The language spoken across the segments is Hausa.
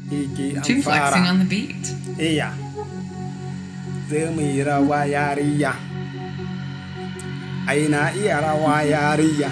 Iki an Two flexing fara. on the beat. Iya. Zai mu yi rawa yariya. Ai na iya rawa yariya.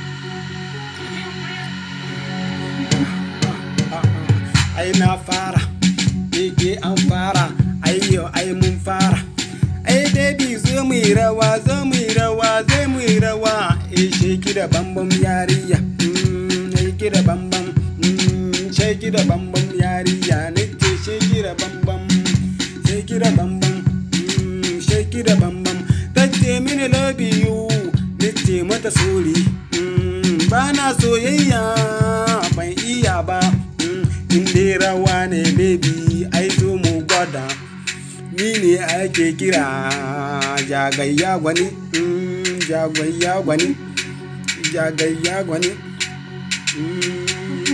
Ai na fara. Iki an fara. Ayyo ai mun fara. Ai baby zo mu yi rawa, zo mu yi rawa, zo mu yi rawa. Eh sheki da bambam yariya. Mm, ai ki da bambam. Mm, sheki da bambam yariya. Nake sheki da bambam. Sheki da bambam. Mm, sheki da bambam. Tace mini love you. Nace mata sorry. Mm, ba na soyayya ban iya ba. Mm, in dai rawa ne baby ai zo mu gwada. ni ne ake kira jagayya gwani mm, jagayya gwani jagayya gwani mm,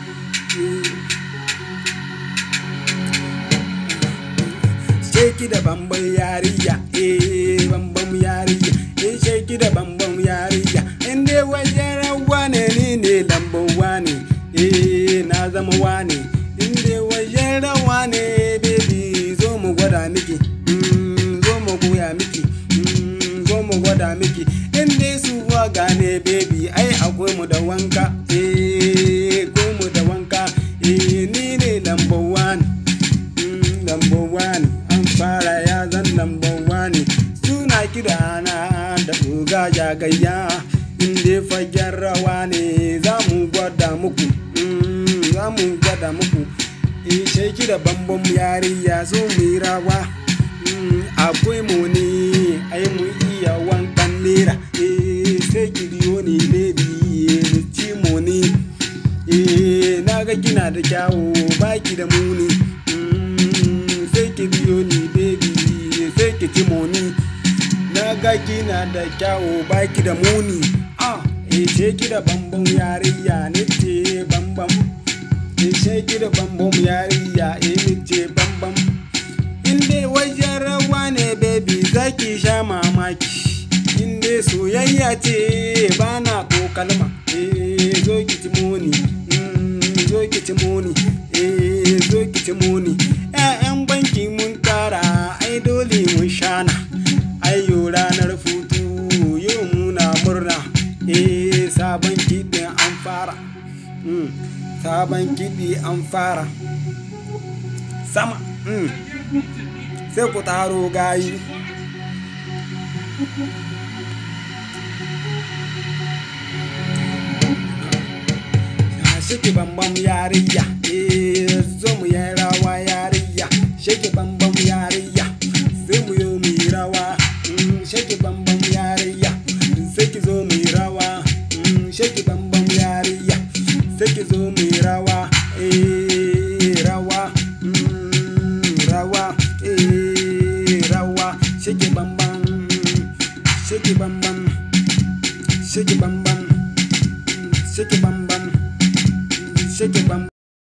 sheki da bambam yariya eh bambam yariya eh sheki da bambam yariya in dai wajen rawa ne ni ne lambar wane eh na zama wane in dai wajen rawa ne baby zo mu gwada miki mm, zo mu goya miki mm, zo mu gwada miki in dai su gane baby ai akwai mu da wanka eh akwai mu da wanka eh ni ne lambar wane Mm, number one an fara ya zan number one suna kira na da uga jagayya inda fagen rawa ne za mu gwada muku Mm, za mu gwada muku ishe ki da bambam yariya zo mu yi rawa Mm, akwai mu ne ai mu iya wankan nera eh sai ki biyo ni baby mu ci mu ne eh na ga kina da kyawu baki da muni Mm, sai ki biyo ni baby sai ki ci moni na ga kina da kyawu baki da muni ah eh ce ki da bambam yariya ne ce bambam eh ce ki da bambam yariya eh ne ce bambam in dai wajen rawa ne baby zaki sha mamaki in dai soyayya ce ba na ko kalma eh zo ki ci moni mm, zo ki ci moni eh zo ki ci moni ƴaƴan banki mun tara ai dole mun shana ayyo ranar futu yau muna murna eh sabon kiɗin an fara mm, sabon kiɗi an fara sama mm. sai ku taro gayi shake bambam yariya eh zo mu yi rawa yariya shake bambam yariya sai mu yo mu yi rawa mm, shake bambam yariya sai ki zo mu yi rawa mm, shake bambam yariya sai ki zo mu yi rawa eh rawa mm, rawa eh rawa shake bambam shake bambam shake bambam shake bambam shake bambam